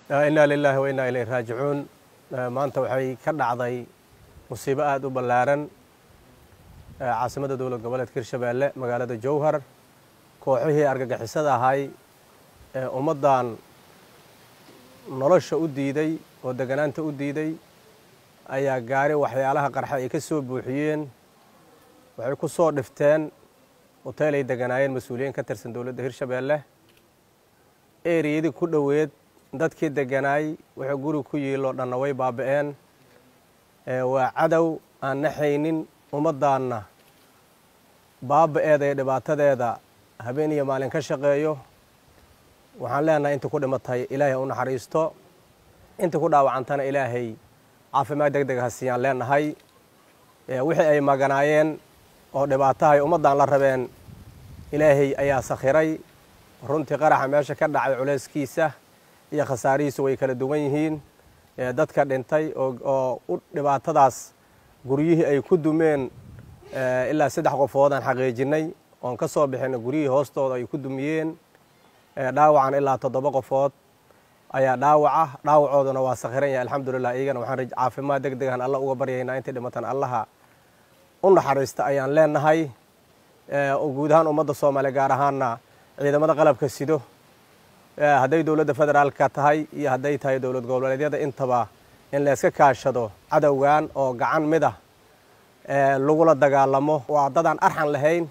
inaa lilaahi wa innaa ilayhi raajicuun maanta waxay ka dhacday musiibo aada u ballaaran caasimadda dowlad goboleedka hirshabeelle magaalada jowhar kooxihii argagixisada ahay ee ummaddan nolosha u diiday oo deganaanta u diiday ayaa gaari waxyaalaha qarxa ay ka soo buuxiyeen waxay ku soo dhifteen hoteel ay deganaayeen mas-uuliyiin ka tirsan dowladda hirshabeelle eriyadii ku dhoweed dadkii deganaay wuxuu guri ku yiiloo dhanna way baaba'een waa cadow aan naxaynin ummaddaanna baaba'eeda iyo dhibaatadeeda habeen iyo maalin ka shaqeeyo waxaan leenahay intii ku dhimatay ilaahay u naxariisto intii ku dhaawacantana ilaahay caafimaad deg deg ha siiyaan leenahay wixii ay maganaayeen oo dhibaatahay ummaddan la rabeen ilaahay ayaa sakhiray runtii qaraxa meesha ka dhacay culayskiisa iyo khasaarihiisu way kala duwan yihiin dadka dhintay oo u dhibaatadaas guryihii ay ku dumeen ilaa saddex qofoodaan xaqiijinay oon ka soo bixina guryihii hoostooda ay ku dumiyeen dhaawacan ilaa toddoba qofood ayaa dhaawaca dhaawacooduna waa sakhiran yahay alxamdulilah iyagana waxaan caafimaad deg degan alla uga baryaynaa intii dhimatan allaha u naxariista ayaan leenahay guud ahaan ummadda soomaaliya gaar ahaanna ciidamada qalabka sido hadday dowladda federaalka tahay iyo hadday tahay dowlad goboleedyada intaba in layska kaashado cadowgan oo gacan mid ah lagula dagaalamo waa dad aan arxan lahayn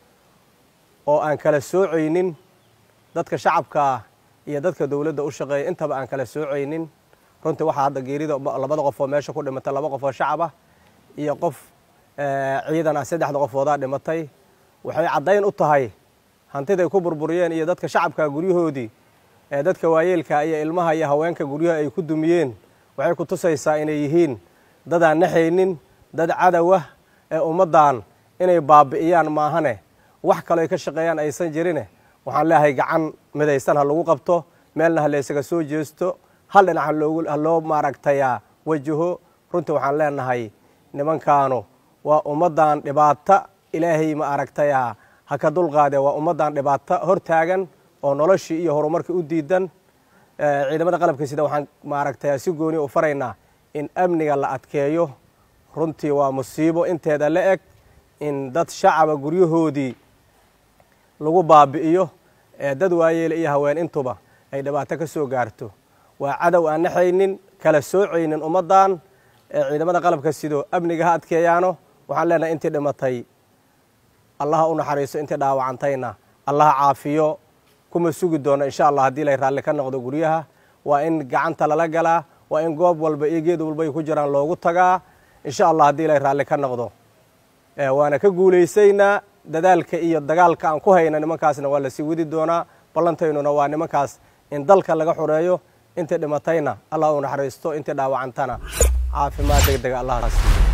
oo aan kala soocaynin dadka shacabkaa iyo dadka dowladda u shaqeeya intaba aan kala soocaynin runtii waxaa hadda geerida labada qof oo meesha ku dhimatay laba qof oo shacab ah iyo qof ciidan ah saddexda qofoodaa dhimatay waxay caddayn u tahay hantiday ku burburiyeen iyo dadka shacabka guryahoodii dadka waayeelka iyo ilmaha iyo haweenka guryaha ay ku dumiyeen waxay ku tusaysaa inay yihiin dadaan naxaynin dad cadowah ee ummaddan inay baabi'iyaan maahane wax kaloo ay ka shaqeeyaan aysan jirine waxaan leeyahay gacan midaysan ha lagu qabto meelna ha laysaga soo jeesto hal dhinac ha loo maaragtayaa wajaho runtii waxaan leenahay nimankaanu waa ummaddan dhibaata ilaahay ma aragtayaa ha ka dulqaadee waa ummaddan dhibaato hor taagan oo noloshii iyo horumarkii u diidan ciidamada qalabka sida waxaan maaragtayaa si gooni u faraynaa in amniga la adkeeyo runtii waa musiibo inteeda la eg in dad shacaba guryahoodii lagu baabi'iyo dad waayeele iyo haween intuba ay dhibaato ka soo gaarto waa cadow aan naxaynin kala soocaynin ummaddan ciidamada qalabka sido amniga ha adkeeyaano waxaan leenahay intii dhimatay allaha u naxariiso intii dhaawacantayna allaha caafiyo kuma sugi doono insha allah haddii lay raalli ka noqdo guryaha waa in gacanta lala galaa waa in goob walba iyo geed walba ay ku jiraan loogu tagaa insha allah haddii lay raalli ka noqdo waana ka guulaysaynaa dadaalka iyo dagaalka aan ku hayna nimankaasna waa lasii wadi doonaa ballantaynuna waa nimankaas in dalka laga xoreeyo intii dhimatayna allah u naxariisto intii dhaawacantana caafimaad deg dega allah siiyo